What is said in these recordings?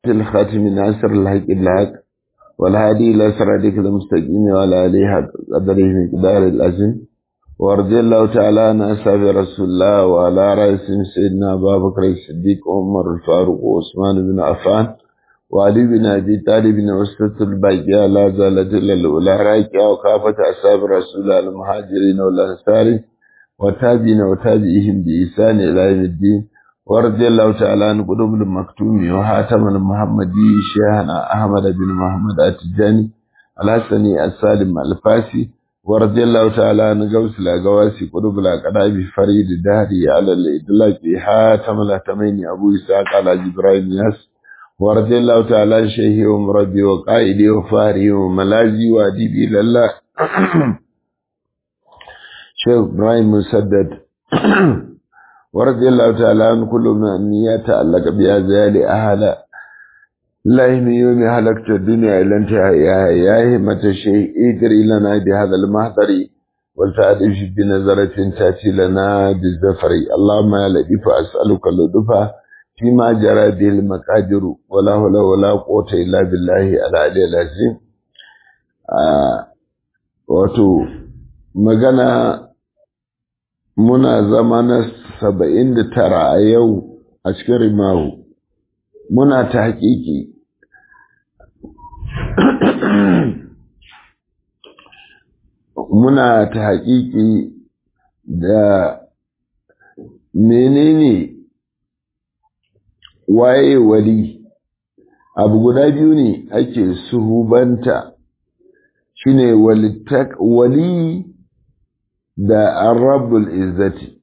الخاتم ناصر الحق الحق والهادي إلى صراطك المستقيم وعلى آله حق قدره مقدار العظيم ورضي الله تعالى عن أصحاب رسول الله وعلى رئيسهم سيدنا أبا بكر الصديق وعمر الفاروق وعثمان بن عفان وعلي بن أبي طالب بن أسرة الباقية لا زالت إلا الأولى راكية وكافة أصحاب رسول الله المهاجرين والأنصار وتابعين وتابعيهم بإحسان إلى يوم الدين ورضي الله تعالى عن قلوب المكتوم وحاتم المحمدي شيخنا أحمد بن محمد التجاني الحسني السالم الفاسي ورضي الله تعالى عن غوث الأغواسي قلوب الأقراب فريد الدهري على الإدلاك حاتم الأتمين أبو إسحاق على جبرائيل ياس ورضي الله تعالى عن شيخي ومربي وقائدي وفاري وملازي وأديبي لله شيخ إبراهيم مسدد ورضي الله تعالى عن كل من يتعلق بأزيال أهل لا من يوم هلكت الدنيا إلى انتهاء يا همة الشيء ادري لنا بهذا المحضر ولتعرف بنظرة تأتي لنا بالزفر اللهم يا لطيف أسألك اللطف فيما جرى به المقادر ولا حول ولا قوة إلا بالله العلي العظيم آه wato magana muna zama na saba'in da tara a yau a cikin rimahu muna ta hakiki muna ta hakiki da menene waye wali abu guda biyu ne ake suhubanta shine wali da arabul izzati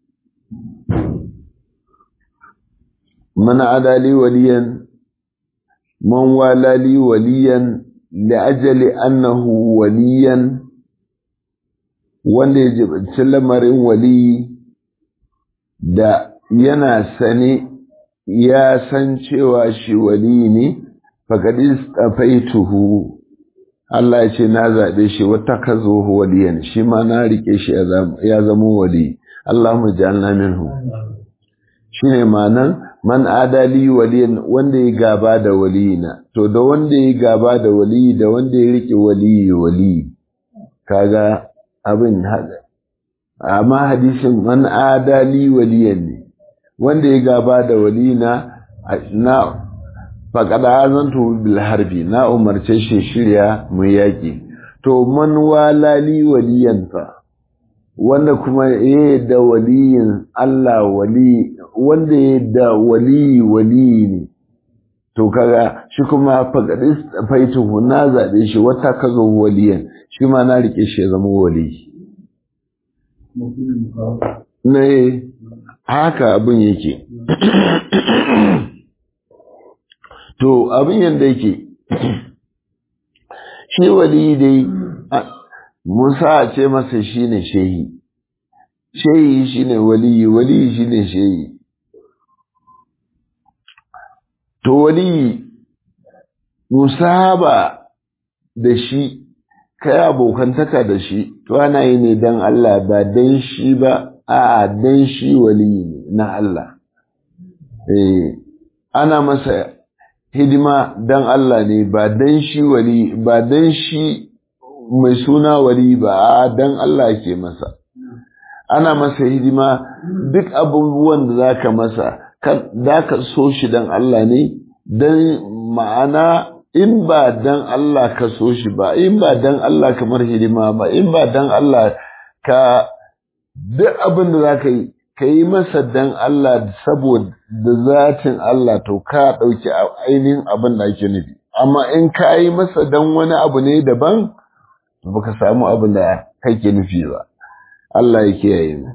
man adali waliyan man walali waliyan li'ajali annahu waliyan wanda ya jibanci lamarin wali da yana sane ya san cewa shi wali ne faƙaɗi tsafaituhu Allah ya ce na zaɓe shi wata ka zo waliyan shi ma na riƙe shi ya zama wali Allahumma ja'alna minhu shine ma'anan man adali waliyan wanda ya gaba da waliyina to da wanda ya gaba da wali da wanda ya riƙe wali wali kaga abin hada amma hadisin man adali waliyan ne wanda ya gaba da walina na faƙada azantu bil harbi na umarce shi shirya mu yaƙi to man walali waliyan fa wanda kuma ya da waliyin Allah wali wanda ya da wali wali ne to kaga shi kuma faƙaɗi faituhu na zaɓe shi wata ka zo waliyan shi ma na riƙe shi ya zama wali ne haka abin yake to abin yadda yake shi wali dai musa ce masa shi ne shehi shehi shi ne wali wali shi ne shehi to wali musaba da shi kai abokantaka da shi to ana yi ne don Allah ba don shi ba a don shi wali ne na Allah eh ana masa hidima dan Allah ne ba dan shi wali ba dan shi mai suna wali ba a dan Allah ke masa ana masa hidima duk abubuwan da zaka masa zaka so shi dan Allah ne dan ma'ana in ba dan Allah ka so shi ba in ba dan Allah kamar hidima ba in ba dan Allah ka duk abin da zaka yi ka yi masa dan Allah saboda zatin Allah to ka ɗauki ainihin abin da ake nufi amma in ka yi masa dan wani abu ne daban to baka samu abin da kake nufi ba Allah ya kiyaye mu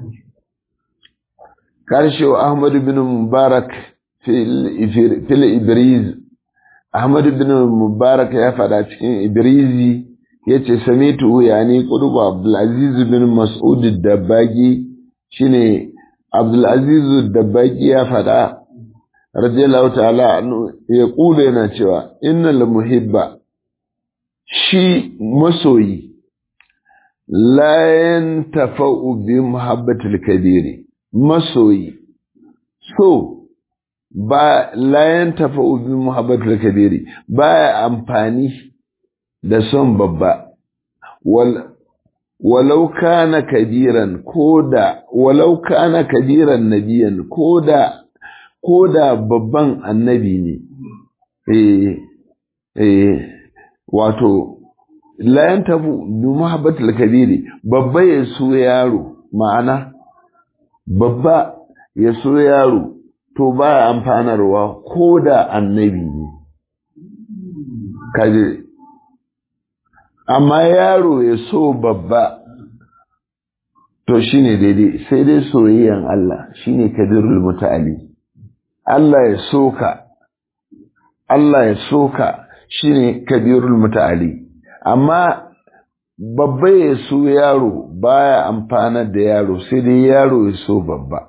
karshe wa Ahmad bin Mubarak fil Ibriz Ahmad bin Mubarak ya faɗa cikin Ibrizi yace samitu yani qudubu Abdul Aziz bin Mas'ud Dabbagi shine Abdulaziz Dabbaki ya faɗa, radiyallahu ta'ala ya ƙula yana cewa, Innal muhibba shi masoyi, layan tafa'u bi muhabbatul kabiri, masoyi, so ba layan tafa ubi muhabbatul kabiri baya amfani da son babba walau kana kabiran koda walau kana kabiran nabiyan koda koda babban annabi ne eh eh wato layan tafu bi muhabbatul kabiri babba ya so yaro ma'ana babba ya so yaro to baya amfanarwa ko da annabi ne kaje amma yaro ya so babba to shine daidai sai dai soyayyan Allah shine kadirul muta'ali Allah ya soka Allah ya soka shine kabirul muta'ali amma babba ya so yaro baya amfanar da yaro sai dai yaro ya so babba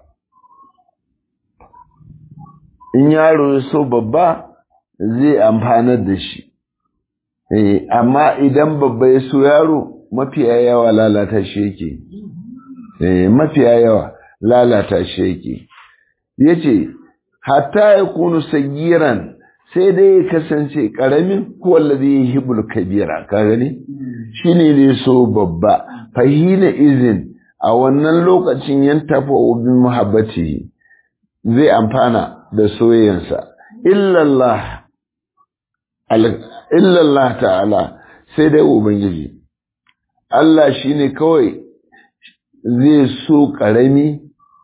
in yaro ya so babba zai amfanar da shi amma idan babba ya so yaro mafiya yawa lalata shi yake mafiya yawa lalata shi yake ya ce hatta ya kunu sagiran sai dai ya kasance ƙaramin kowalle zai yi hibul kabira ka gani shi ne zai so babba fahina izin a wannan lokacin yan tafa obin muhabbati zai amfana da soyayyansa illallah illallah ta'ala sai dai ubangiji Allah shine kawai zai so ƙarami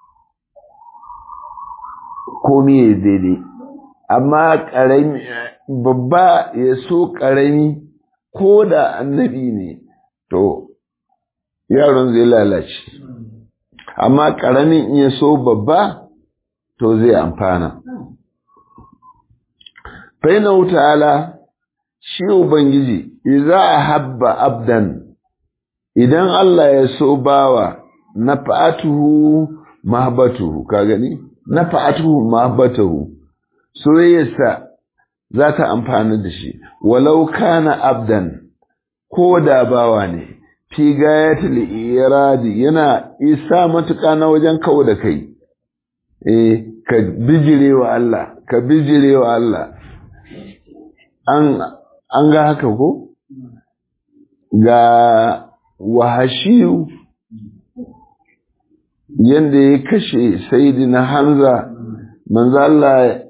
komi ya daidai amma ƙarami babba ya so ƙarami ko da annabi ne to yaron zai lalace amma ƙaramin ya so babba to zai amfana faina ta'ala shi ubangiji idza habba abdan idan Allah ya so bawa nafa'atuhu mahabbatuhu ka gani nafa'atuhu mahabbatuhu soyayyarsa za ta amfana da shi walau kana abdan ko da bawa ne fi gayatul iradi yana isa matuƙa na wajen kawo da kai eh ka bijirewa Allah ka bijirewa Allah an an ga haka ko ga wahashiyu yanda ya kashe sayyidina Hamza manzo Allah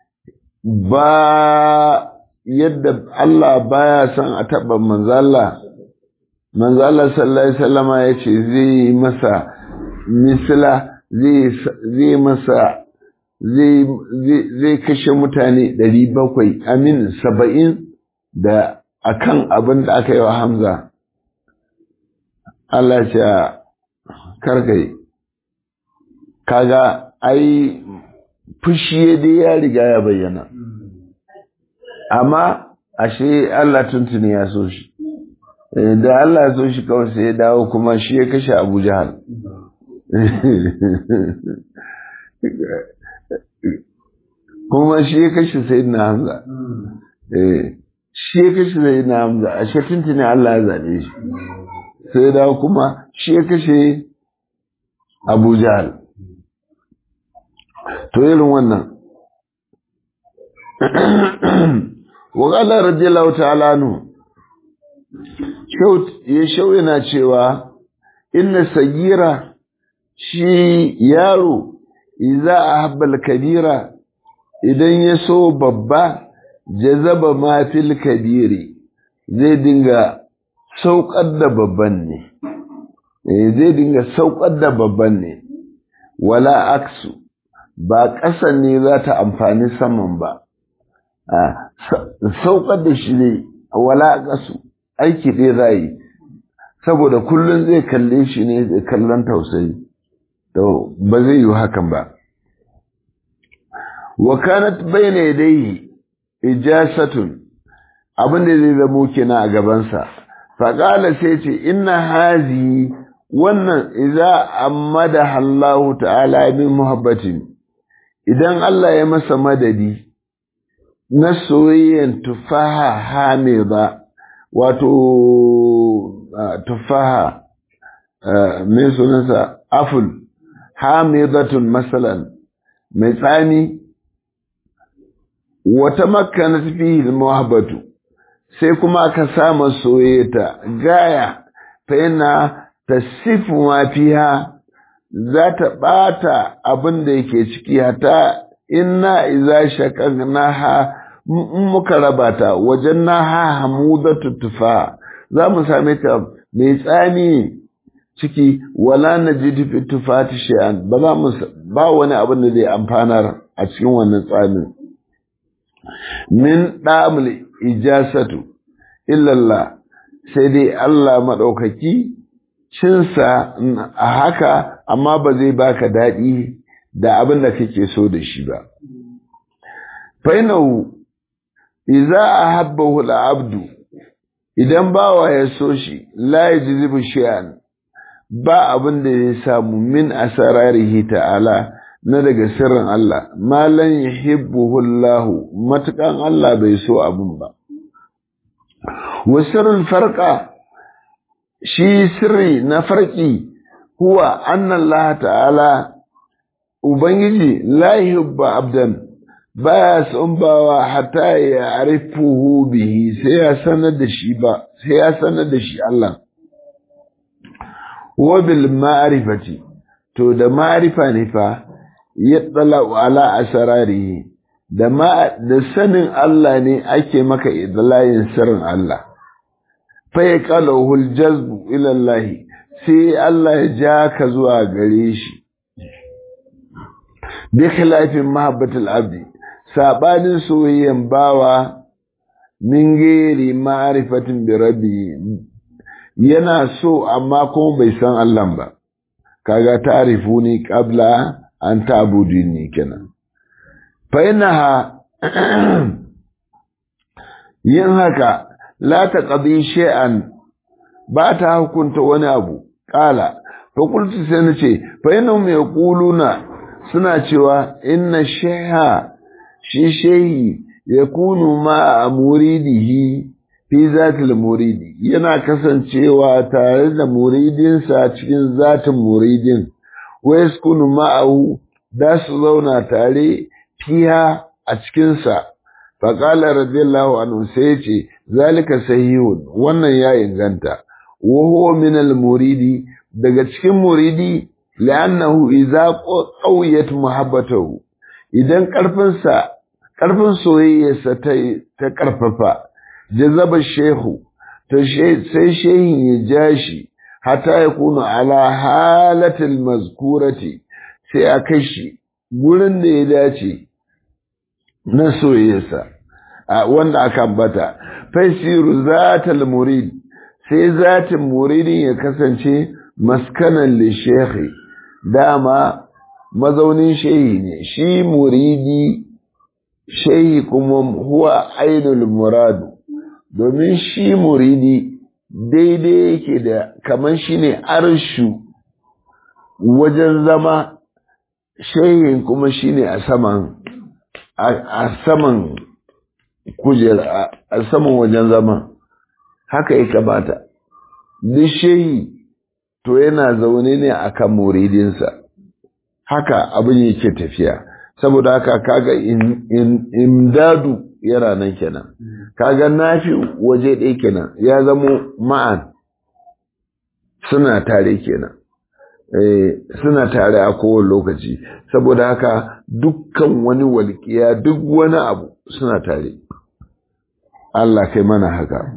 ba yadda Allah baya son a taɓa manzo Allah manzo Allah sallallahu alaihi wasallama yace zai masa misla zai zai masa zai zai kashe mutane ɗari bakwai amin saba'in da akan abin da aka yi wa Hamza Allah ce karkai kaga ai fushi dai ya riga ya bayyana amma ashe Allah tuntuni ya so shi da Allah ya so shi kawai sai ya dawo kuma shi ya kashe Abu Jahal kuma shi ya kashe Sayyidina Hamza shi ya kashe Sayyidina Hamza ashe tuntuni Allah ya zabe shi sai ya dawo kuma shi ya kashe Abu Jahal to irin wannan wa qala radiyallahu ta'ala anhu ya shau yana cewa inna sagira shi yaro idza ahabba kabira idan ya so babba jazaba ma fil kabiri zai dinga saukar da babban ne zai dinga saukar da babban ne wala aksu ba ƙasan ne za ta amfani saman ba saukar da shi ne wala ƙasu aiki ɗaya za yi saboda kullum zai kalle shi ne da kallon tausayi to ba zai yi hakan ba wa kanat bayna yadayhi ijasatun abin da zai zamo kenan a gabansa faƙala sai ce inna hazi wannan idza amada Allah ta'ala min muhabbatin idan Allah ya masa madadi na soyayyen tufaha hamida wato tufaha mai sunansa aful hamidatun masalan mai tsani wata makana fihi muhabbatu sai kuma aka sama soyayya gaya fa yana tasifu ma fiha za ta ɓata abin da yake ciki hata inna iza shaqaqnaha in muka raba ta wajen naha hamudatu tufa za mu same ta mai tsami ciki wala najidu fi tufati shay'an ba za mu ba wani abin da zai amfanar a cikin wannan tsamin min damul ijasatu illallah sai dai Allah maɗaukaki cinsa a haka amma ba zai baka daɗi da abin da kake so da shi ba. Fainahu, iza a habbahu abdu idan bawa ya so shi, la ya ji zubi shi'an, ba abin da ya samu min asararihi ta'ala na daga sirrin Allah, malan ya hibbuhullahu matukan Allah bai so abin ba. Wasirul farka shi sirri na farki huwa annan Allah ta'ala Ubangiji la yuhibba abdan baya son bawa hatta ya arifuhu bihi sai ya sanar da shi ba sai ya sanar da shi Allah wa bil ma'rifati to da ma'rifa ne fa yattala ala asrarihi da ma da sanin Allah ne ake maka idlayin sirrin Allah fa yaqalahu al-jazbu ila Allah sai Allah ya ja ka zuwa gare shi bi khilafin mahabbatul abdi sabanin soyayyen bawa min gairi ma'rifatin bi rabbi yana so amma kuma bai san Allah ba kaga ta'rifuni qabla an ta'buduni kenan fa innaha yin haka la taqdi shay'an ba ta hukunta wani abu qala fa qultu sai nace fa innahum yaquluna suna cewa inna shayha shi shehi yakunu ma muridihi fi zatil muridi yana kasancewa tare da muridinsa cikin zatin muridin wa yaskunu ma'ahu da su zauna tare fiha a cikinsa faƙala radiyallahu anhu sai ce zalika sahihun wannan ya inganta wa huwa min al muridi daga cikin muridi li'annahu idza qawiyat muhabbatuhu idan karfinsa karfin soyayyarsa ta ta karfafa jazaba shehu to sai shehin ya jashi hatta ya kuna ala halatil mazkurati sai a kai shi gurin da ya dace na soyayyarsa wanda aka ambata faisiru zatal murid sai zatin muridin ya kasance maskanan li shekhi dama mazaunin shehi ne shi muridi shehi kuma huwa ainul muradu domin shi muridi daidai yake da kaman shi ne arshu wajen zama shehin kuma shi ne a saman a saman kujera a saman wajen zama haka ya kamata duk shehi to yana zaune ne akan muridinsa haka abin yake tafiya saboda haka kaga imdadu yana nan kenan kaga nafi waje ɗaya kenan ya zamo ma'an suna tare kenan suna tare a kowane lokaci saboda haka dukkan wani walƙiya duk wani abu suna tare Allah kai mana haka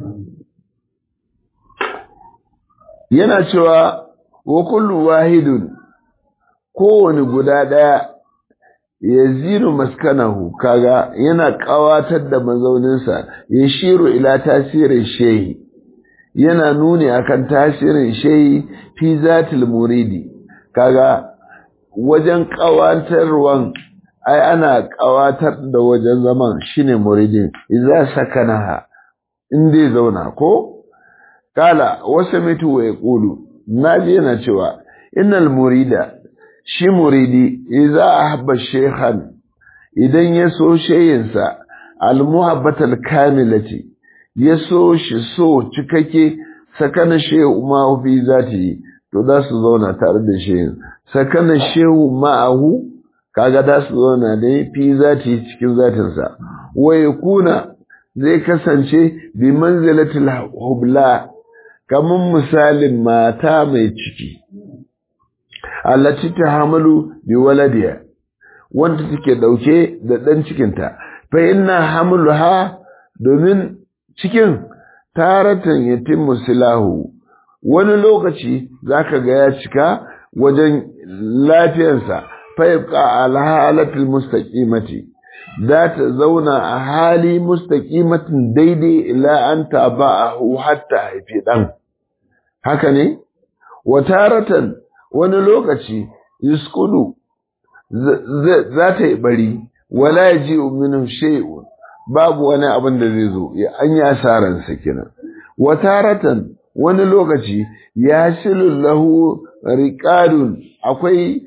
yana cewa wa kullu wahidun kowane guda ɗaya ya ziru maskanahu kaga yana ƙawatar da mazauninsa ya shiru ila tasirin shehi yana nuni akan tasirin shehi fi zatil muridi kaga wajen ƙawatarwan ai ana ƙawatar da wajen zaman shine muridin idza sakanaha in dai zauna ko kala wasu mitu wa yaqulu naji yana cewa innal murida shi muridi idza ahabba shaykhan idan ya so shayinsa almuhabbatal kamilati ya so shi so cikakke sakana shehu ma fi zati to za su zauna tare da shehin sakana shehu ma'ahu kaga da su zauna ne fi zati cikin zatinsa wa yakuna zai kasance bi manzilatil hubla kaman misalin mata mai ciki allati tahamalu bi waladiya wanda take dauke da dan cikinta fa inna hamluha domin cikin taratan yatimmu silahu wani lokaci zaka ga ya cika wajen lafiyarsa fa yabqa ala halatil mustaqimati za ta zauna a hali mustaqimatin daidai ila an taba'ahu hatta haifi dan haka ne wa taratan wani lokaci yuskunu za ta yi bari wala yaji minhu shay'un babu wani abin da zai zo ya an yi asaransa kenan wa taratan wani lokaci ya shilu lahu riqadun akwai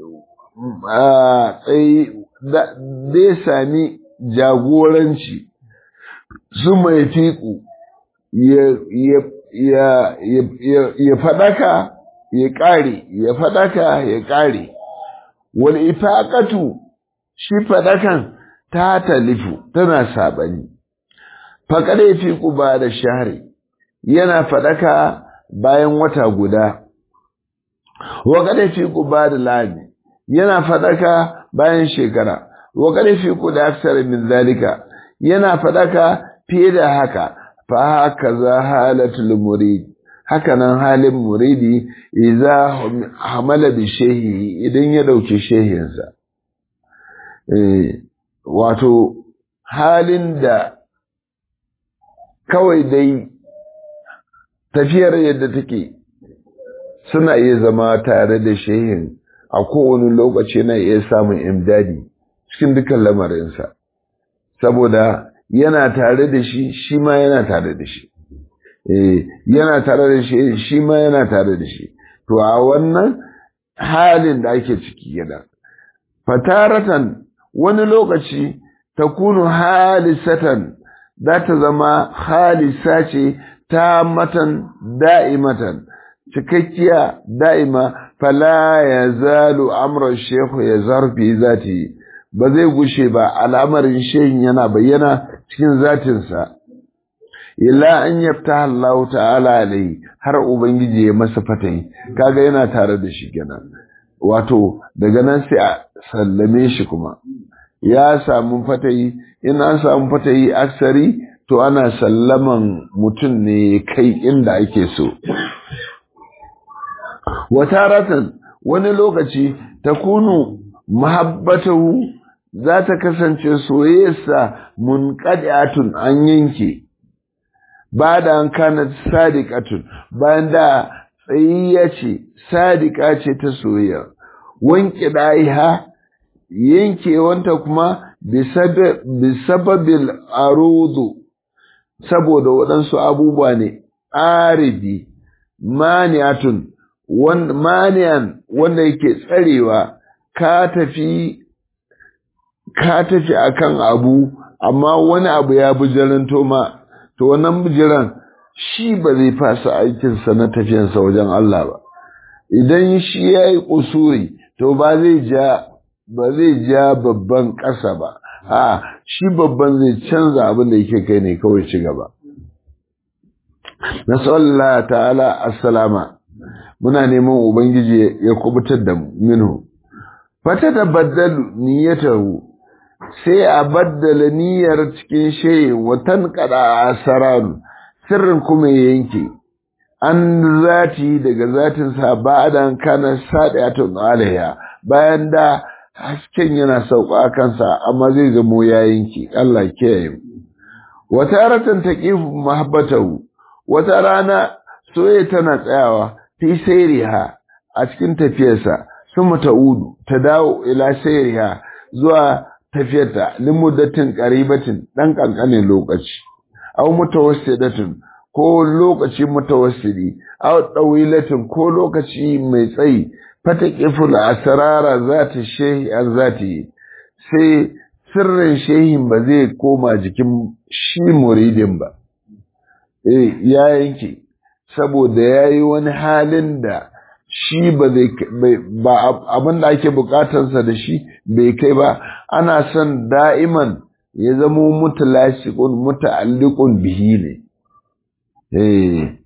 zai sami jagoranci su mai fiƙu ya faɗaka ya ƙare ya faɗaka ya ƙare wal ifaqatu shi faɗakan ta talifu tana saɓani faƙar ya fiƙu ba da shahari yana faɗaka bayan wata guda wa kada fiƙu ba da lami yana faɗaka bayan shekara wa kada fiƙu da aksar min zalika yana faɗaka fiye da haka fa haka za halatul murid haka nan halin muridi idza hamala bi shehi idan ya dauki shehinsa eh wato halin da kawai dai tafiyar yadda take suna iya zama tare da shehin a kowane lokaci na iya samun imdadi cikin dukkan lamarinsa saboda yana tare da shi shi ma yana tare da shi yana tare da shi shi ma yana tare da shi to a wannan halin da ake ciki yana fataratan wani lokaci ta kunu halisatan za ta zama halisa ce ta matan da'imatan cikakkiya da'ima fala ya zalu amran shehu ya zarfi zati ba zai gushe ba al'amarin shehin yana bayyana cikin zatinsa illa an yafta Allah ta'ala alai har ubangiji ya masa fatayi kaga yana tare da shi kenan wato daga nan sai a sallame shi kuma ya samu fatayi in an samu fatayi aksari to ana sallaman mutum ne kai inda ake so wataratan wani lokaci ta kunu mahabbatahu za ta kasance soyayyarsa munqadi'atun an yanke ba da an kana sadiqatun bayan da tsayayya ce sadiqa ce ta soyayya wanke daiha yankewanta kuma bisababil arudu saboda waɗansu abubuwa ne aridi maniatun maniyan wanda yake tsarewa ka tafi ka tafi akan abu amma wani abu ya bujiranto ma to wannan bujiran shi ba zai fasa aikinsa na tafiyansa wajen Allah ba idan shi ya yi kusuri to ba zai ja ba zai ja babban ƙasa ba a shi babban zai canza abin da yake kai ne kawai ci gaba nasallallahu ta'ala assalama muna neman ubangiji ya kubutar da minhu fata da baddalu niyyatahu sai a baddala niyyar cikin shayi watan kada asararu sirrin kuma ya yanke an zati daga zatin sa ba'dan kana sadiatun alaiha bayan da hasken yana sauka kansa amma zai zamo ya yanke Allah kiyaye wata ratan taqifu mahabbatahu wata rana soyayya tana tsayawa fi sayriha a cikin tafiyarsa sun ta'udu ta dawo ila sayriha zuwa tafiyarta limuddatin qaribatin dan kankanin lokaci aw mutawassidatin ko lokaci mutawassidi aw dawilatin ko lokaci mai tsayi fatakiful asrara zati shehi an zati sai sirrin shehin ba zai koma jikin shi muridin ba eh ya yanke saboda yayi wani halin da shi ba zai ba abin da ake bukatarsa da shi bai kai ba ana son da'iman ya zamo mutalashiqun muta'alliqun bihi ne eh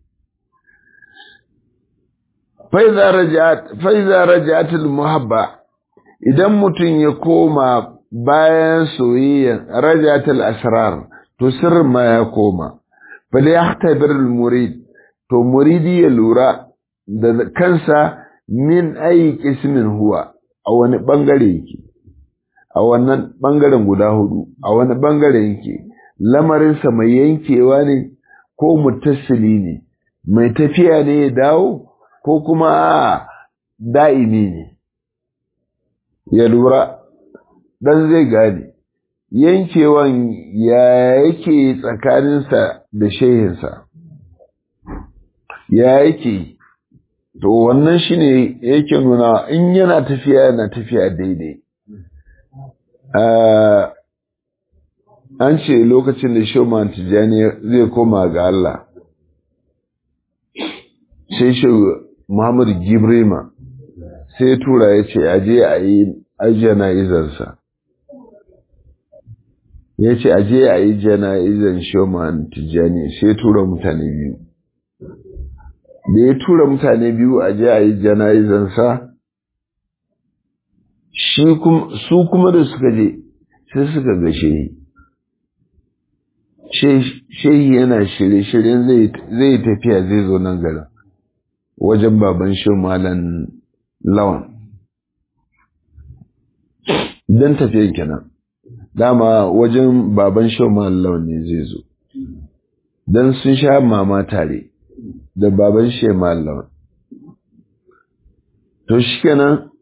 fa idza raja'at fa idza raja'at al muhabba idan mutum ya koma bayan soyayya raja'at al asrar to sirrin ma ya koma fa la yahtabir al murid to muridi ya lura da kansa min ayi kismin huwa a wani bangare yake a wannan bangaren guda hudu a wani bangare yake lamarinsa mai yankewa ne ko mutassili ne mai tafiya ne ya dawo ko kuma da'imi ne ya lura dan zai gane yankewan ya yake tsakaninsa da shehinsa ya yake to wannan shine yake nuna in yana tafiya yana tafiya daidai an ce lokacin da shoman tijjani zai koma ga Allah sai shi Muhammadu Gibrima sai tura ya ce aje a yi jana'izarsa ya ce aje a yi jana'izar shoman tijjani sai tura mutane biyu da ya tura mutane biyu a je a yi jana'izansa su kuma da suka je sai suka ga shehi shehi yana shirye-shiryen zai tafiya zai zo nan garin wajen baban shi malan lawan don tafiyan kenan dama wajen baban shi malan lawan ne zai zo don sun sha mama tare da baban shi malam to shi kenan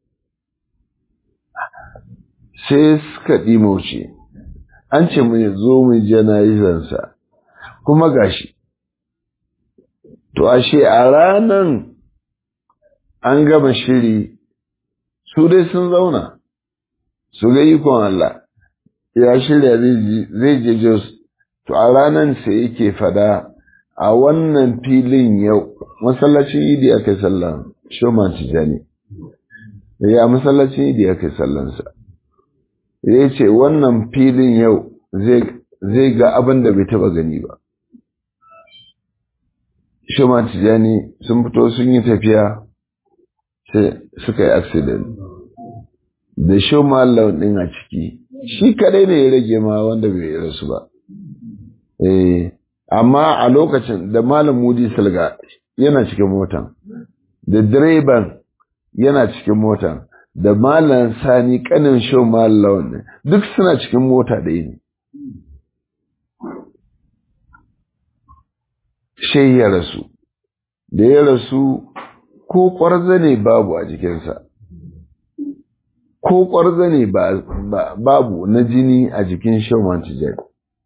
sai suka ɗimauce an ce mu zo mu jana'izansa kuma gashi to ashe a ranan an gama shiri su dai sun zauna su ga ikon Allah ya shirya zai je Jos to a ranan sai yake fada a wannan filin yau masallacin idi aka yi sallan shoman tijani ya masallacin idi aka yi sallansa ya ce wannan filin yau zai ga abin da bai taba gani ba shoman tijani sun fito sun yi tafiya sai suka yi accident da shoman launin a ciki shi kadai ne ya rage ma wanda bai rasu ba eh amma a lokacin da malam mudi salga yana cikin motan da direban yana cikin motan da malam sani kanin show malam duk suna cikin mota ɗaya ne shai ya rasu da ya rasu ko ƙwarza ne babu a jikinsa ko ƙwarza ne babu na jini a jikin shauman tijari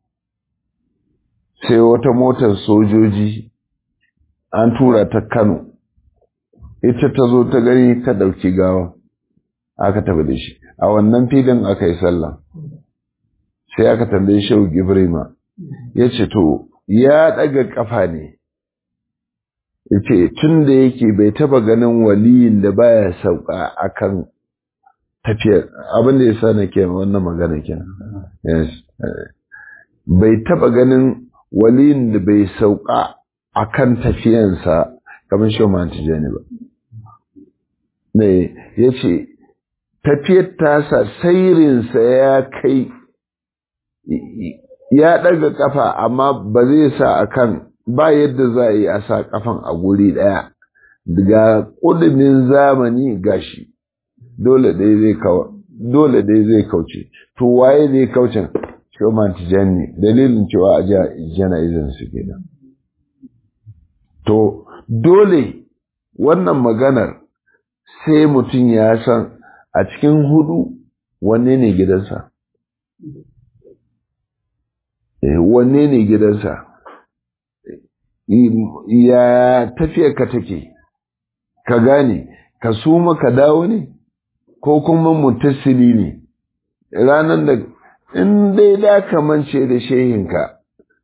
sai wata motar sojoji an tura ta Kano ita ta zo ta gani ta ɗauki gawa aka tafi da shi a wannan filin aka yi sallah sai aka tambaye shehu gibrima ya ce to ya ɗaga ƙafa ne ya ce tun da yake bai taba ganin waliyin da baya sauka akan tafiyar abin da ya sa na ke wannan magana kenan bai taba ganin waliyin da bai sauka a kan tafiyansa kamar shi ma tijani ba. Ne, ya ce, tafiyar tasa sairinsa ya kai, ya ɗaga ƙafa amma ba zai sa a kan ba yadda za a yi a sa ƙafan a guri ɗaya, daga ƙudumin zamani gashi, dole dai zai kawo. Dole dai zai kauce, to waye zai kaucin Shoman Tijani dalilin cewa a jana'izan su kenan. To, dole wannan maganar sai mutum ya san a cikin hudu wanne ne gidansa. Wanne ne gidansa? Ya tafiya ka take, ka gane, ka suma ka dawo ne, ko kuma mutasili ne, ranar da in dai da ka mance da shehinka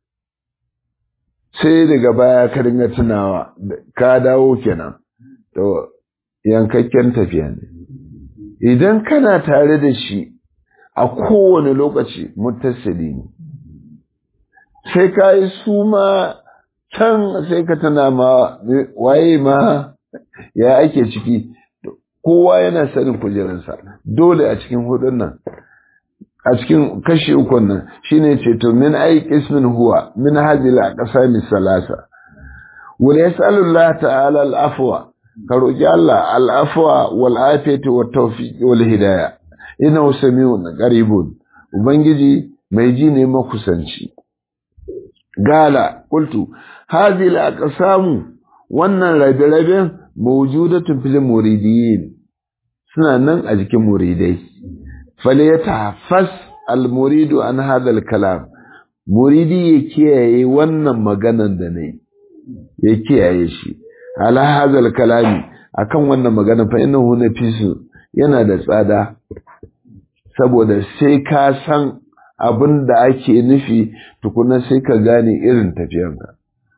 sai daga baya ka dinga tunawa ka dawo kenan to yankakken tafiya ne idan kana tare da shi a kowane lokaci mutasili ne sai ka yi su ma can sai ka tana ma waye ma ya ake ciki kowa yana sanin kujerarsa dole a cikin hudun nan a cikin kashi ukun nan shine ce to min ai ismin huwa min hadhihi al-aqsam salasa wal yas'alu Allah ta'ala al-afwa ka roki Allah al-afwa wal afiyati wat tawfiq wal hidayah innahu samiun qaribun ubangiji mai ji ne makusanci gala qultu hadhihi al-aqsam wannan rabe-raben mawjudatun fil muridiyin suna nan a jikin muridai falyatahaffas al-muridu an hadha al-kalam muridi ya kiyaye wannan maganan da nayi ya kiyaye shi ala hadha al-kalami akan wannan magana fa innahu nafisu yana da tsada saboda sai ka san abin da ake nufi tukuna sai ka gane irin tafiyanka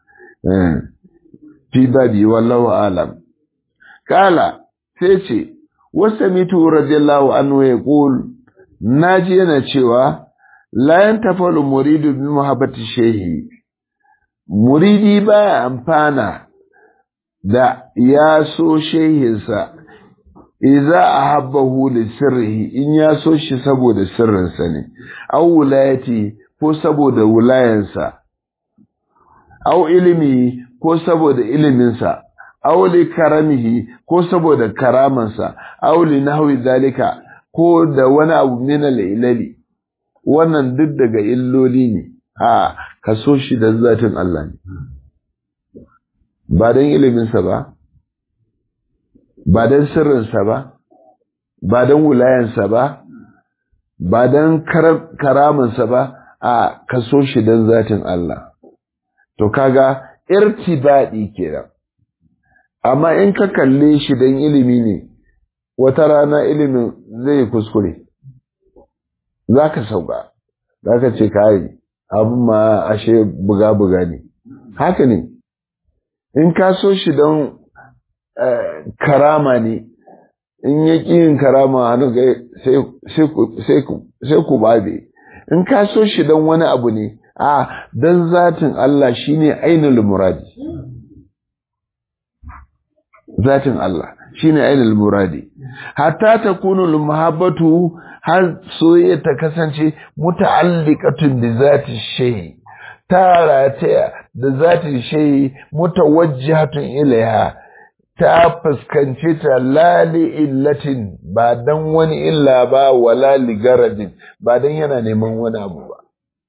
fi babi wallahu alam kala sai ce wasu mitu radiyallahu anhu ya ƙul naji yana cewa layan tafalu muridu bi muhabbati shehi muridi baya amfana da ya so shehinsa iza ahabbahu li sirrihi in ya so shi saboda sirrinsa ne aw wulayati ko saboda wulayansa aw ilimi ko saboda iliminsa aw li karamihi ko saboda karamansa aw li nahwi zalika ko da wani abu min al-ilali wannan duk daga illoli ne a ka so shi da zatin Allah ne ba dan iliminsa ba ba dan sirrinsa ba ba dan wulayansa ba ba dan karamansa ba a ka so shi dan zatin Allah to kaga irtibadi kenan amma in ka kalle shi dan ilimi ne wata rana ilimin zai kuskure za ka sauka za ka ce kayi abin ma ashe buga-buga ne haka ne in ka so shi don karama ne in ya yin karama hannu sai ku babe in ka so shi don wani abu ne a don zatin Allah shine ainihin muradi zatin Allah shine ainihin muradi hatta ta kunu muhabbatu har soyayya ta kasance muta'alliqatun bi zati shay ta rataya da zati shay mutawajjihatun ilaiha ta fuskance ta lali illatin ba dan wani illa ba wala li garadin ba dan yana neman wani abu ba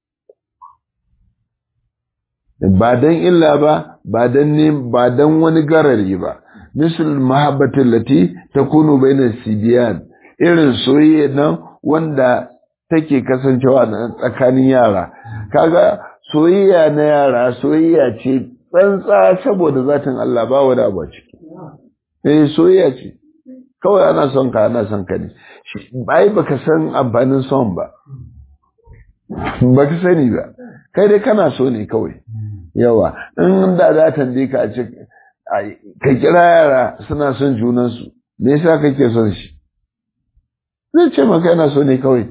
ba dan illa ba ba dan ne ba dan wani garari ba misal mahabbatin lati takunu bainas sibiyan irin soyayya nan wanda take kasancewa tsakanin yara kaga soyayya na yara soyayya ce tsantsa saboda zatin Allah ba wani abu ciki eh soyayya ce kawai ana son ka ana son ka ne bai baka san amfanin son ba baka sani ba kai dai kana so ne kawai yawa in da za ta ka a ce ka kira yara suna son junansu me yasa kake son shi zai ce maka yana so ne kawai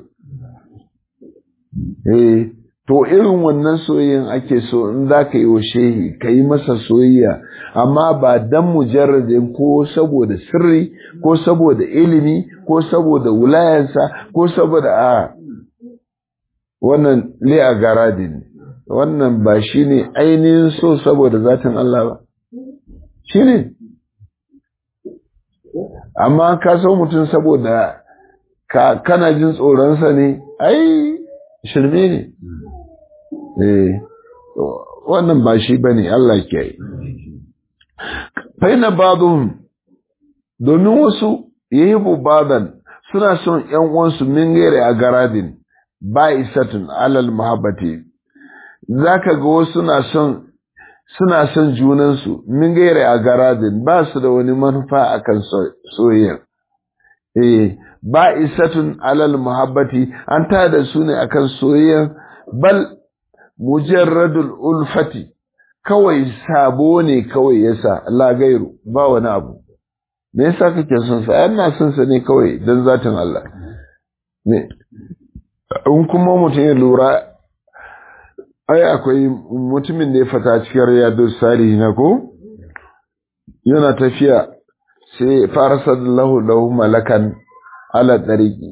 eh to irin wannan soyayyen ake so in za ka yi wa shehi ka yi masa soyayya amma ba dan mujarradin ko saboda sirri ko saboda ilimi ko saboda wulayansa ko saboda a wannan li'a garadin wannan ba shi ne ainihin so saboda zatin Allah ba shi ne amma ka so mutum saboda ka kana jin tsoronsa ne ai shirme ne eh wannan ba shi bane Allah ke yi faina badun domin wasu yahibu badan suna son ƴan uwansu min gaire a garadin ba isatun alal muhabbati zaka ga wasu suna son suna son junansu min gaire a garadin ba su da wani manufa akan soyayya eh ba isatun alal muhabbati an tada su ne akan soyayya bal mujarradul ulfati kawai sabo ne kawai yasa la gairu ba wani abu me yasa kake son sa yana son sa ne kawai dan zatin Allah ne in kuma mutum ya lura ai akwai mutumin da ya fata cikin riyadu salihi na ko yana tafiya sai fara sallahu lahu malakan ala ɗariki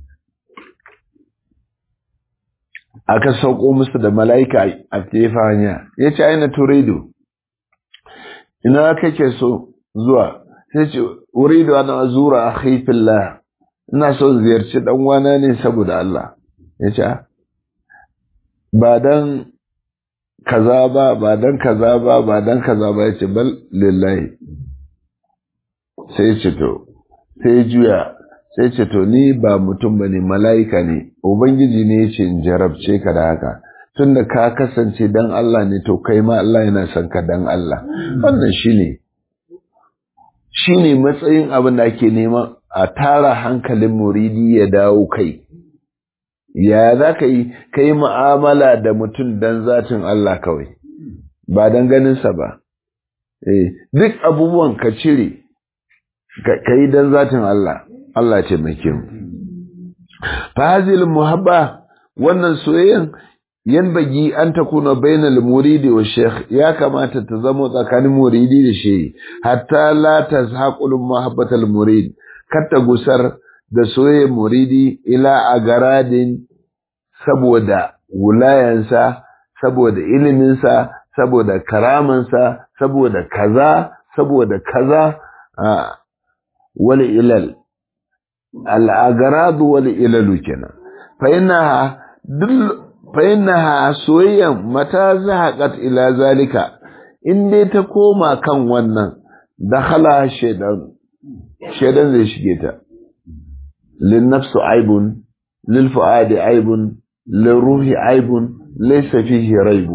aka sauko musu da mala'ika a tefa hanya ya ce aina turido ina kake so zuwa sai ce urido ana zura a haifillah ina so ziyarci dan wana ne saboda Allah ya ce ba dan kaza ba ba dan kaza ba ba dan kaza ba ya ce bal lillahi sai ce to sai juya sai ce to ni ba mutum ba ne mala'ika ne ubangiji ne ya ce in jarabce ka da haka tunda ka kasance dan Allah ne to kai ma Allah yana son ka dan Allah wannan shine shine matsayin abin da ake nema a tara hankalin muridi ya dawo kai ya za ka yi ka yi mu'amala da mutum dan zatin Allah kawai ba dan ganinsa ba eh duk abubuwan ka cire ka yi dan zatin Allah Allah ce mai kyau fazil muhabba wannan soyayyan yanbagi an takuna bainal muridi wa sheikh ya kamata ta zama tsakanin muridi da shehi hatta la tazhaqul muhabbatal murid katta gusar da soyayyar muridi ila agaradin saboda wulayansa saboda iliminsa saboda karamansa saboda kaza saboda kaza wal ilal al agarad wal ilalu kenan fa innaha فإنها سويا متى زهقت إلى ذلك إن دي تكوما كان ونن دخلها الشيطان الشيطان زي شكيتا للنفس عيب للفؤاد عيب للروح عيب ليس فيه ريب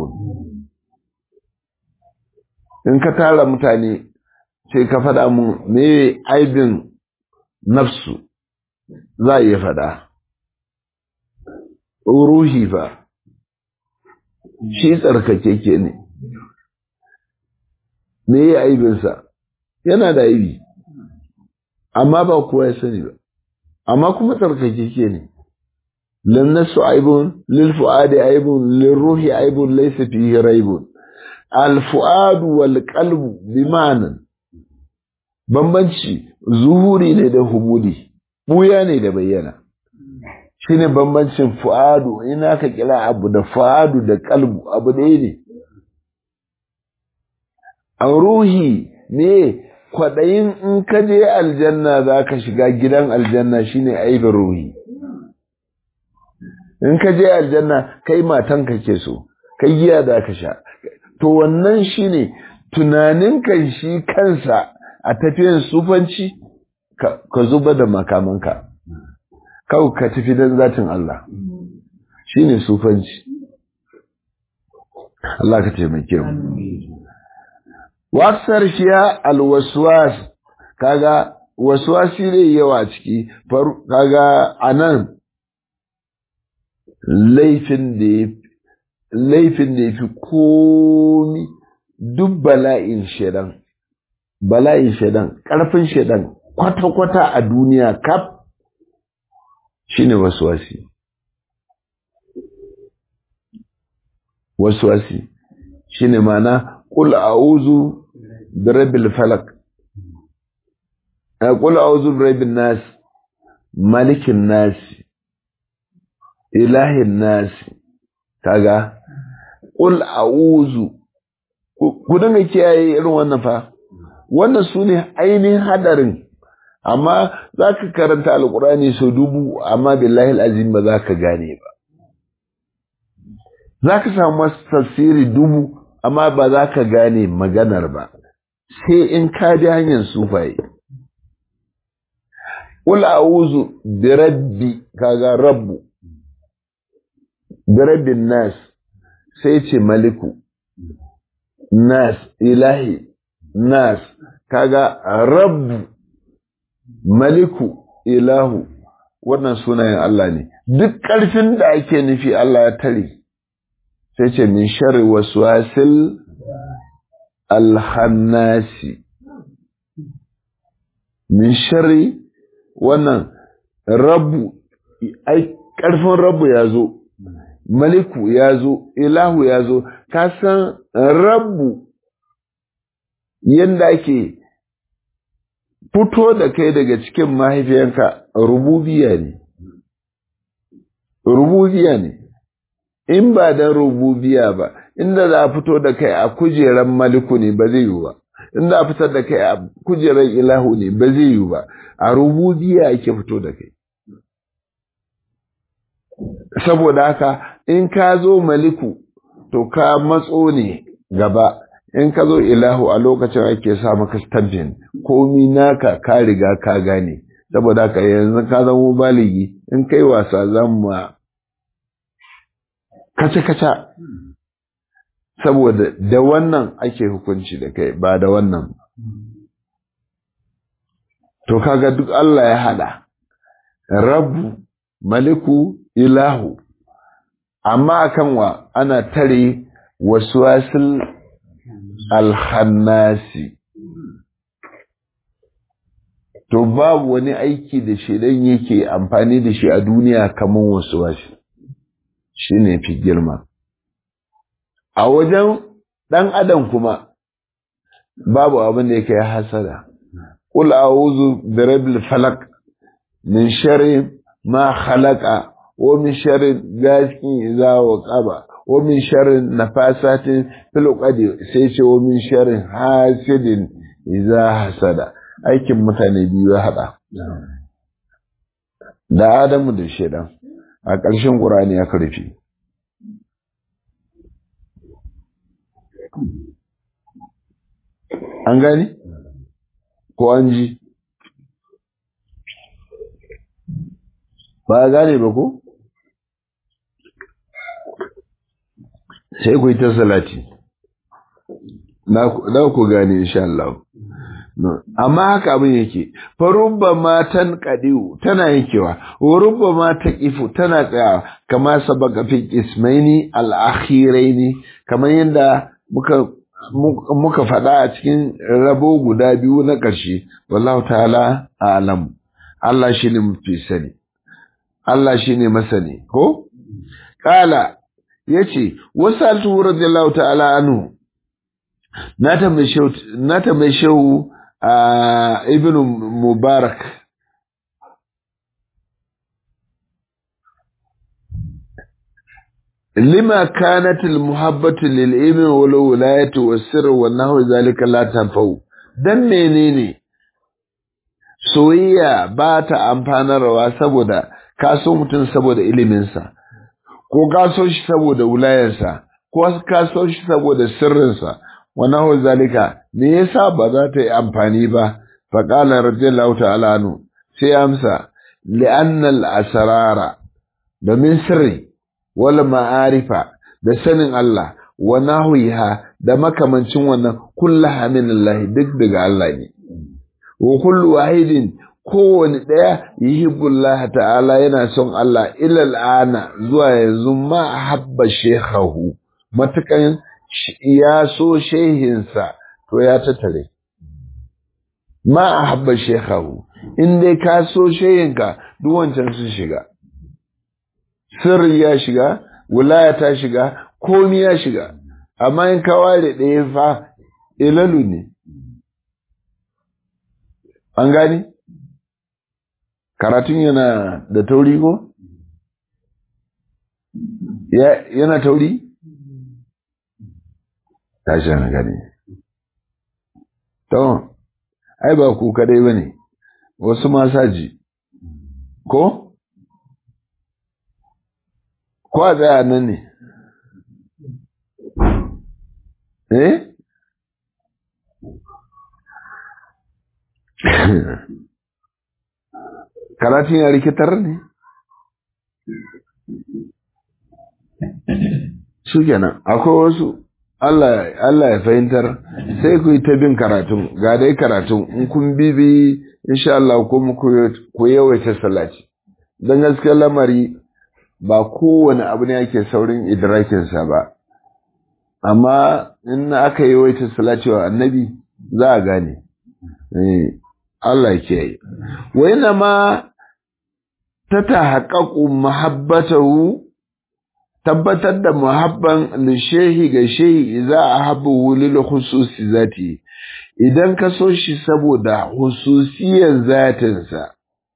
in ka tara mutane sai ka faɗa mu me aibin nafsu za a iya faɗa ruhi fa shi tsarkakeke ne me ya aibinsa yana da aibi amma ba kowa ya sani ba amma kuma tsarkakeke ne lannasu aibun lil fuadi aibun lil ruhi aibun laysa fihi raibun al fuadu wal qalbu bi ma'anan bambanci zuhuri ne da hubudi buya ne da bayyana shine bambancin fu'adu ina ka kira abu da fu'adu da kalbu abu ɗaya ne a ruhi ne kwaɗayin in ka je aljanna za ka shiga gidan aljanna shine aibin ruhi in ka je aljanna kai matan ka ke so kai giya za ka sha to wannan shine tunanin kan shi kansa a tafiyan sufanci ka zuba da makamanka kawai ka tafi don zatin Allah shi ne sufanci Allah ka taimake mu wasar shiya alwaswas kaga waswasi ne yawa ciki kaga anan laifin da laifin da yafi komi duk bala'in shedan bala'in shedan ƙarfin shedan kwata-kwata a duniya kaf shine waswasi waswasi shine mana qul a'udhu bi rabbil falaq qul a'udhu bi rabbin nas malikin nas ilahin nas kaga qul a'udhu ku dinga kiyaye irin wannan fa wannan sune ainihin hadarin amma za ka karanta alkurani sau dubu amma billahi azim ba za ka gane ba za ka samu tafsiri dubu amma ba za ka gane maganar ba sai in ka ji hanyar sufaye Ƙul a'uzu bi rabbi kaga rabbu bi rabbin nas sai ce maliku nas ilahi nas kaga rabbu maliku ilahu wannan sunayen Allah ne duk ƙarfin da ake nufi Allah ya tare sai ce min sharri waswasil alhannasi min sharri wannan rabu ai ƙarfin rabu ya zo maliku ya zo ilahu ya zo ka san rabu yadda ake fito da kai daga cikin mahaifiyanka rububiya ne rububiya ne in ba da rububiya ba inda za a fito da kai a kujeran maliku ne ba zai yiwu ba inda a fitar da kai a kujeran ilahu ne ba zai yiwu ba a rububiya ake fito da kai saboda haka in ka zo maliku to ka matso ne gaba in ka zo ilahu a lokacin ake sa maka stampin komi naka ka riga ka gane saboda haka yanzu ka zama baligi in kai wasa zan ma kaca-kaca saboda da wannan ake hukunci da kai ba da wannan to kaga duk Allah ya hada rabu maliku ilahu amma akan wa ana tare wasu wasil alhannasi to babu wani aiki da shaidan yake amfani da shi a duniya kamar wasu wasu shi ne fi girma a wajen ɗan adam kuma babu abin da yake hasada ƙul a'udhu bi rabbil falaq min sharri ma khalaqa wa min sharri ghasiqin idza waqaba wa min sharri nafasatin fil uqadi sai ce wa min sharri hasidin idza hasada aikin mutane biyu ya hada da Adamu da shedan a ƙarshen Qur'ani ya karfi an gani ko an ji ba a gane ba ko sai ku yi ta salati na ku gane insha Allah amma haka abin yake farubba matan kadiu tana yankewa rubba ma ta kifu tana tsayawa kama sabaka fi ismaini al-akhiraini kamar yadda muka muka faɗa a cikin rabo guda biyu na ƙarshe wallahu ta'ala a'lam Allah shine mafi sani Allah shine masani ko kala yace wasaltu radiyallahu ta'ala anhu na tambaye shehu na tambaye shehu ibn mubarak لما كانت المحبة للإيمان والولاية والسر والنحو ذلك لا تنفو dan menene soyayya ba ta amfanarwa saboda ka so mutum saboda iliminsa ko ka so shi saboda wulayarsa ko ka so shi saboda sirrinsa wa nahu zalika me yasa ba za ta yi amfani ba fa qala radiyallahu ta'ala anhu sai amsa li'anna al-asrara domin sirri wal ma'arifa da sanin Allah wa nahwiha da makamancin wannan kullaha min Allah duk daga Allah ne wa kullu wahidin kowane ɗaya yuhibbullah ta'ala yana son Allah ilal ana zuwa yanzu ma habba shekhahu matukan ya so shehinsa to ya tattare ma habba shekhahu in dai ka so shehinka duk wancan sun shiga sirri ya shiga wulaya ta shiga komi ya shiga amma in ka ware ɗaya fa ilalu ne an gani karatun yana da tauri ko yana tauri tashi na gani to ai ba ku kadai ba ne wasu masaji ko ko a tsaya nan ne eh karatun ya rikitar ne su kenan akwai wasu Allah ya fahimtar sai ku yi ta bin karatun ga dai karatun in kun bibi insha Allah kuma ku yawaita salati don gaskiyar lamari ba kowane abu ne ake saurin idrakinsa ba amma in aka yawaita salati wa annabi za a gane Allah ke yi. Waina ma ta tahaqqaqu mahabbatahu tabbatar da muhabban lishehi ga shehi za a habu lil khususi zati idan ka so shi saboda hususiyar zatinsa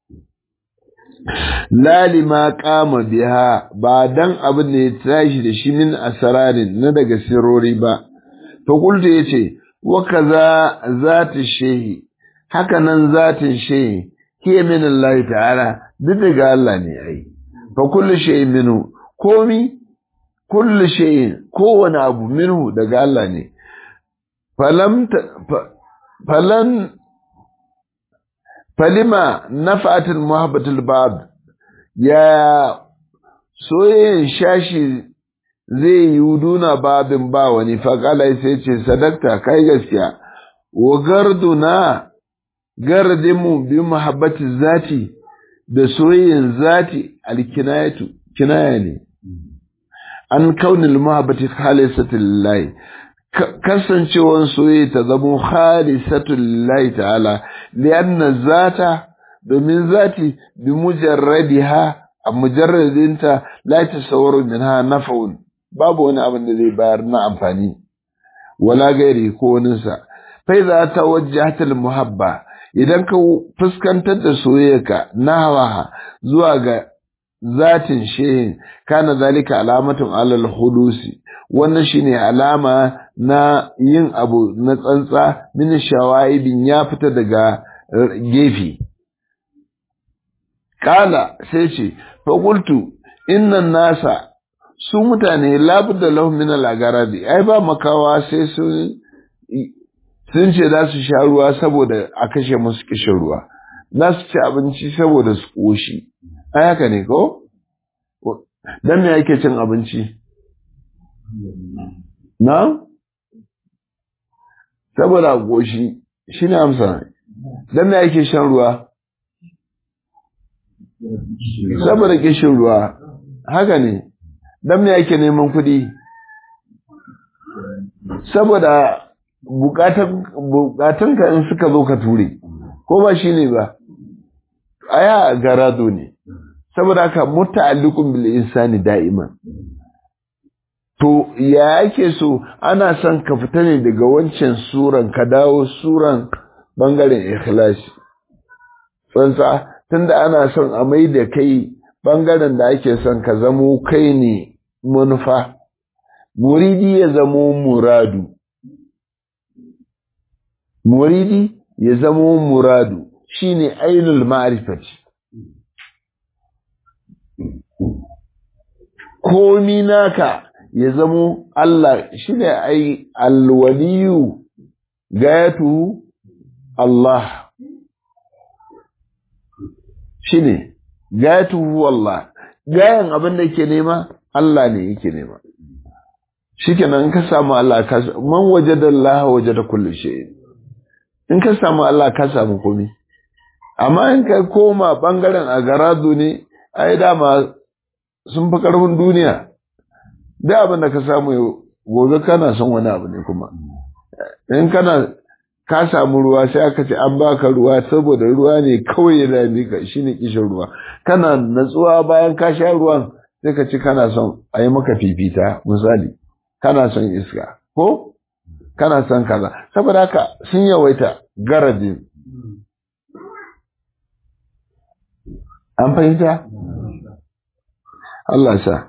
lalima kama biha ba dan abin da ya tashi da shi min asararin na daga sirori ba fakulta ya ce wa kaza zati shehi haka nan zatin shehi hiya min Allah ta'ala duk daga Allah ne ai fa kullu shay'in minhu komi kullu shay'in kowane abu minhu daga Allah ne falam falan falima nafa'atul muhabbatul ba'd ya soyayyen shashi zai yi duna babin ba wani faƙala sai ce sadakta kai gaskiya wa garduna gardinmu bi muhabbati zati da soyayyen zati alkinayatu kinaya ne an kaunil muhabbati khalisatu lillahi kasancewan soyayya ta zamo khalisatu lillahi ta'ala lianna zata domin zati bi mujarradiha a mujarradinta la tasawwaru minha naf'un babu wani abin da zai bayar na amfani wala gairi ko waninsa fa idza tawajjahatil muhabba idan ka fuskantar da soyayyarka nahawa zuwa ga zatin shehin kana zalika alamatun alal hudusi wannan shine alama na yin abu na tsantsa min shawaibin ya fita daga gefe kala sai ce fa qultu innan nasa su mutane labudda lahum min al-agaradi ai ba makawa sai sun sun ce za su sha ruwa saboda a kashe musu kishin ruwa za su ci abinci saboda su koshi ai haka ne ko dan me yake cin abinci na saboda koshi shine amsa dan me yake shan ruwa saboda kishin ruwa haka ne dan me yake neman kuɗi saboda bukatunka in suka zo ka ture ko ba shi ne ba aya garado ne saboda haka muta'alliqun bil insani da'iman to ya yake so ana son ka fita ne daga wancan suran ka dawo suran bangaren ikhlasi tsantsa tunda ana son a mai da kai bangaren da ake son ka zamo kai ne manufa muridi ya zamo muradu muridi ya zamo muradu shine ainul ma'rifati komi naka ya zamo Allah shine ai alwaliyu gayatu Allah shine gayatu Allah gayan abin da yake nema Allah ne yake nema shikenan in ka samu Allah ka man wajada Allah wajada kulli shay in ka samu Allah ka samu komai amma in ka koma bangaren agaradu ne ai dama sun fi karfin duniya da abin da ka samu gobe kana son wani abu ne kuma in kana ka samu ruwa sai aka ce an baka ruwa saboda ruwa ne kawai ya dame ka shine kishin ruwa kana natsuwa bayan ka sha ruwan sai ka ci kana son a yi maka fifita misali kana son iska ko kana son kaza saboda haka sun yawaita garadin an fahimta Allah sa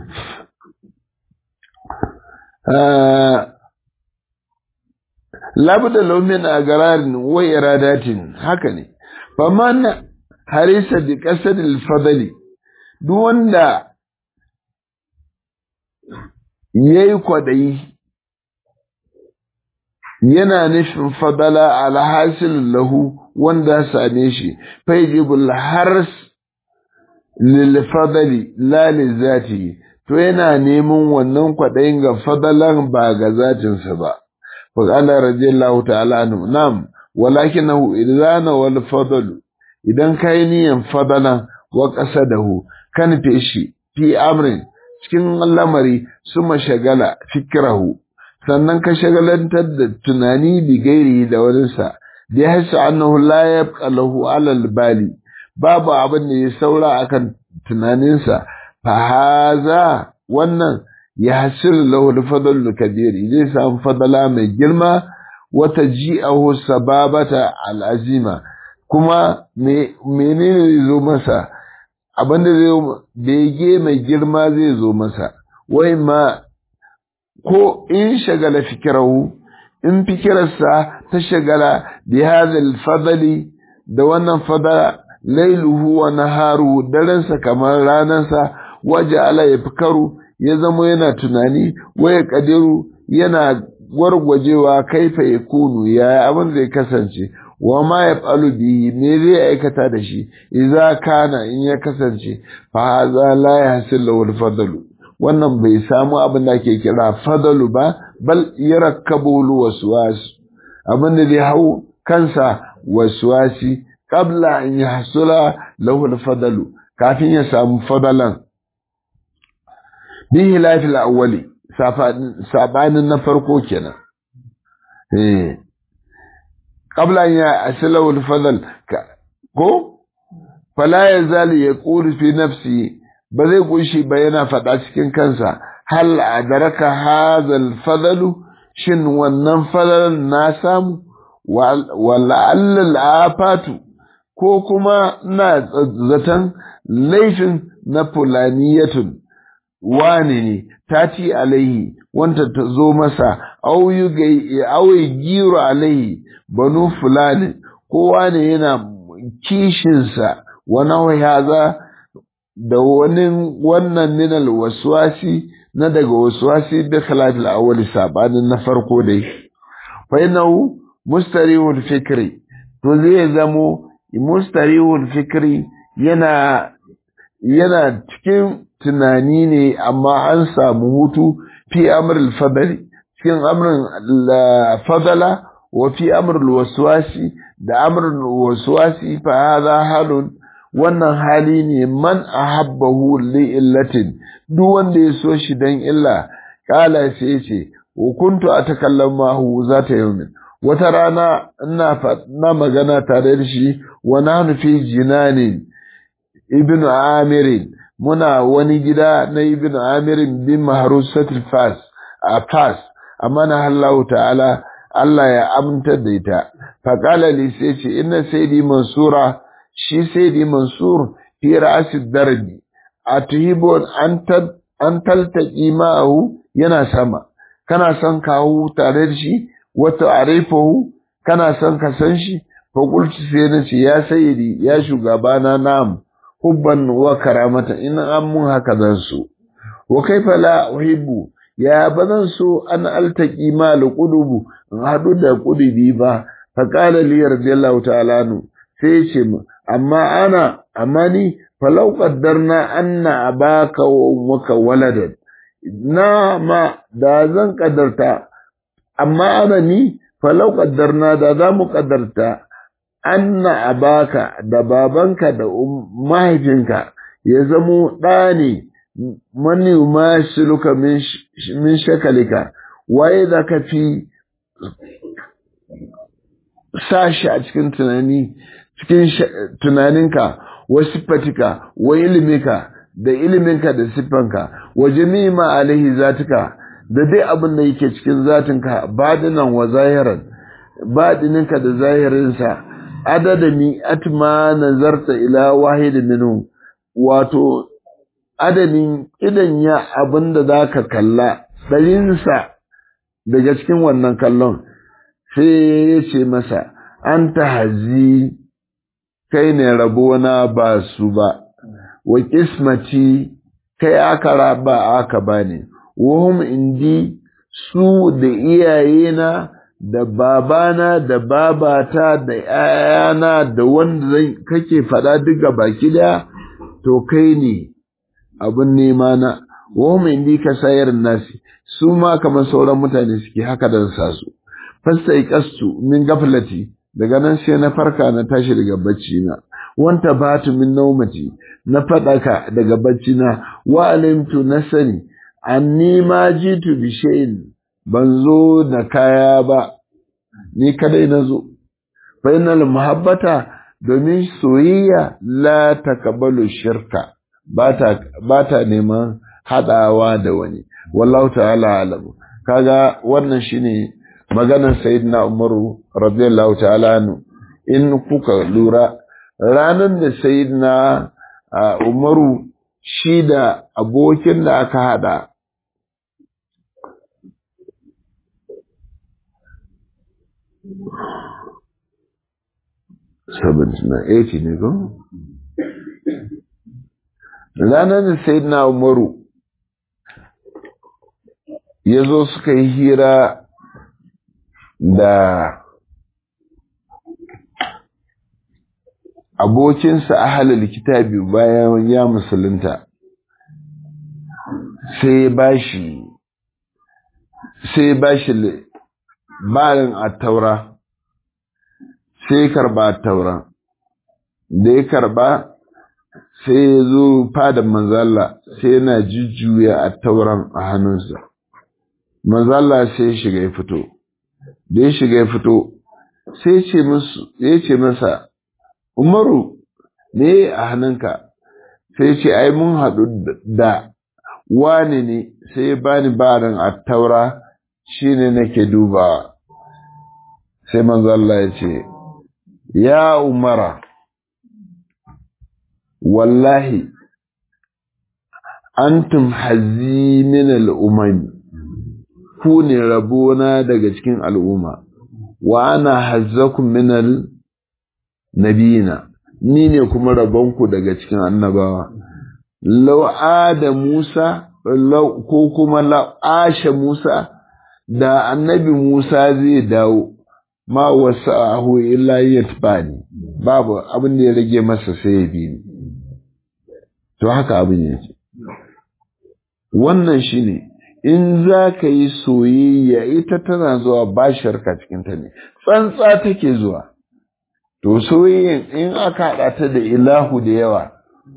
labda laumin a gararin wa iradatin haka ne faman harisa bi qasadil fadali duk wanda yayi kwadayi yana nufin fadala alhasil lahu wanda same shi faijibul hars lil fadali la li zati to yana neman wannan kwadayin ga fadalan ba ga zatinsa ba فقال رضي الله تعالى عنه نعم ولكنه إذا نوى الفضل إذا كان ينفضلا وقصده كان في شيء في أمر cikin lamari suma shagala fikirahu sannan ka shagalantar da tunani bi gairi da waninsa da ya hasa annahu la yabqa lahu alal bali babu abin da ya saura akan tunaninsa fa haza wannan ya hasil lahu fadl kabir zai samu fadala mai girma wata ji'ahu sababata al'azima kuma menene zai zo masa abin da zai bege mai girma zai zo masa wai ma ko in shagala fikirahu in fikirarsa ta shagala bi hadhal fadli da wannan fadala lailuhu wa naharu daransa kamar ranansa waje ala ya fikaru ya zama yana tunani waya kadiru yana gwargwajewa kaifa ya kunu yaya abin zai kasance wa ma ya falu bihi me zai aikata da shi idza kana in ya kasance fa hadha la yahsil lahu fadlu wannan bai samu abin da ake kira fadalu ba bal yarakkabu waswas abin da zai hau kansa waswasi qabla an yahsula lahu al-fadalu kafin ya samu fadalan bihi lafil awwali sabanin na farko kenan eh qabla an yahsula al-fadal ko fala yazal yaqulu fi nafsi ba zai kunshi ba yana faɗa cikin kansa hal adaraka hazal fadalu shin wannan fadalan na samu wala allal afatu ko kuma na zaton laifin na fulaniyatun wane ne tati alaihi wanda ta zo masa auyi giro alaihi banu fulani kowa ne yana kishinsa wani haza da wani wannan minal waswasi na daga waswasi da khilafil awwal sabanin na farko dai fa innahu mustarihul fikri to zai zamo mustarihul fikri yana yana cikin tunani ne amma an samu hutu fi amrul fadli cikin amrin fadala wa fi amrul waswasi da amrul waswasi fa hadha halun wannan hali ne man ahabbahu li illatin duk wanda ya so shi dan illa kala sai ce wa kuntu atakallamu zata yawmin wata rana ina na magana tare da shi wa nahnu fi jinanin ibnu amirin muna wani gida na ibnu amirin bin mahrusatil fas a fas amma na Allah ta'ala Allah ya amta da ita faqala li sai ce inna sayyidi mansura shi sayyidi mansur fi ra'asid darbi atuhibun an an taltaqi ma'ahu yana sama kana son kawo tare da shi wata arifahu kana son ka san shi fa qultu sai na ce ya sayyidi ya shugabana na'am hubban wa karamata in an mun haka zan so wa kaifa la uhibbu ya bazan so an altaqi ma alqulubu in hadu da qudubi ba fa qala li radiyallahu ta'ala nu sai ya ce amma ana amma ni falau qaddarna anna abaka wa ummuka waladan na ma da zan kaddarta amma ana ni falau qaddarna da za mu kaddarta anna abaka da babanka da mahaifinka ya zamo ɗa ne mani ma shiluka min shakalika waye za ka fi sashi a cikin tunani cikin tunaninka wa siffatika wa ilimika da iliminka da siffanka wa jami'a alaihi zatuka da dai abin da yake cikin zatinka badinan wa zahiran badininka da zahirinsa adada mi atma nazarta ila wahid minhu wato adadin idan ya abin da zaka kalla ɗarinsa daga cikin wannan kallon sai ya ce masa an ta hazi kai ne rabona ba su ba wa kismati kai aka raba aka bani wahum indi su da iyayena da babana da babata da ‘ya'yana da wanda kake faɗa duka baki daya to kai ne abin nema na wahum indi ka sayar nasi su ma kamar sauran mutane suke haka da sa su fasta kastu min gaflati daga nan sai na farka na tashi daga bacci na wanta batu min naumati na faɗaka daga bacci na wa alimtu na sani anni ma jitu bi shay'in ban zo da kaya ba ni kadai na zo fa innal muhabbata domin soyayya la takabalu shirka ba ta neman haɗawa da wani wallahu ta'ala alamu kaga wannan shine maganar sayyidina umaru radiyallahu ta'ala anhu in kuka lura ranar da sayyidina umaru shi da abokin da aka hada eighty ne ko? ranar da sayyidina umaru ya zo suka yi hira da abokinsa a halal kitabi bayan ya musulunta sai ba shi sai ba shi barin a taura sai karba a taura da ya karba sai ya zo fada manzala sai yana jujjuya a tauran a hannunsa manzala sai ya shiga ya fito da ya shiga ya fito sai ya ce masa umaru ne a hannunka sai ce ai mun haɗu da wani ne sai ya bani barin a taura shi ne nake dubawa sai manzala ya ce ya umara wallahi antum hazzi min al'umami ku ne rabona daga cikin al'umma wa ana hazzakum min al-nabiyina ni ne kuma rabonku daga cikin annabawa law ada Musa ko kuma law asha Musa da annabi Musa zai dawo ma wasa'ahu illa yatbani babu abin da ya rage masa sai ya bi ni to haka abin yake wannan shine in za ka yi soyayya ita tana zuwa ba sharka cikinta ne tsantsa take zuwa to soyayyan in aka haɗa ta da ilahu da yawa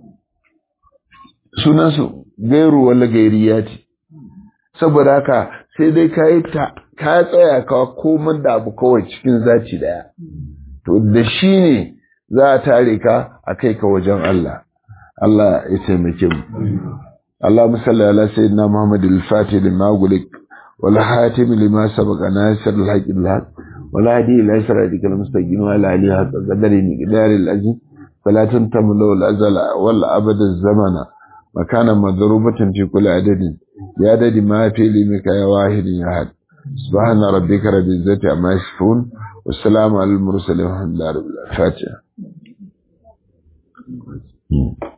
sunansu gairu wala gairiya ce saboda haka sai dai ka yi ta ka tsaya ka komar da abu kawai cikin zaci daya to da shi ne za a tare ka a kai ka wajen Allah Allah ya taimake mu اللهم صل على سيدنا محمد الفاتح لما أغلق والحاتم لما سبق ناصر الحق بالحق والهدي إلى صراطك المستقيم وعلى آله حق قدر مقدار العزيز فلا تنتم له الأزل ولا أبد الزمن مكانا مضروبة في كل عدد بعدد ما في لمك يا واحد يا أحد سبحان ربك رب العزة عما يصفون والسلام على المرسلين والحمد لله رب العالمين الفاتحة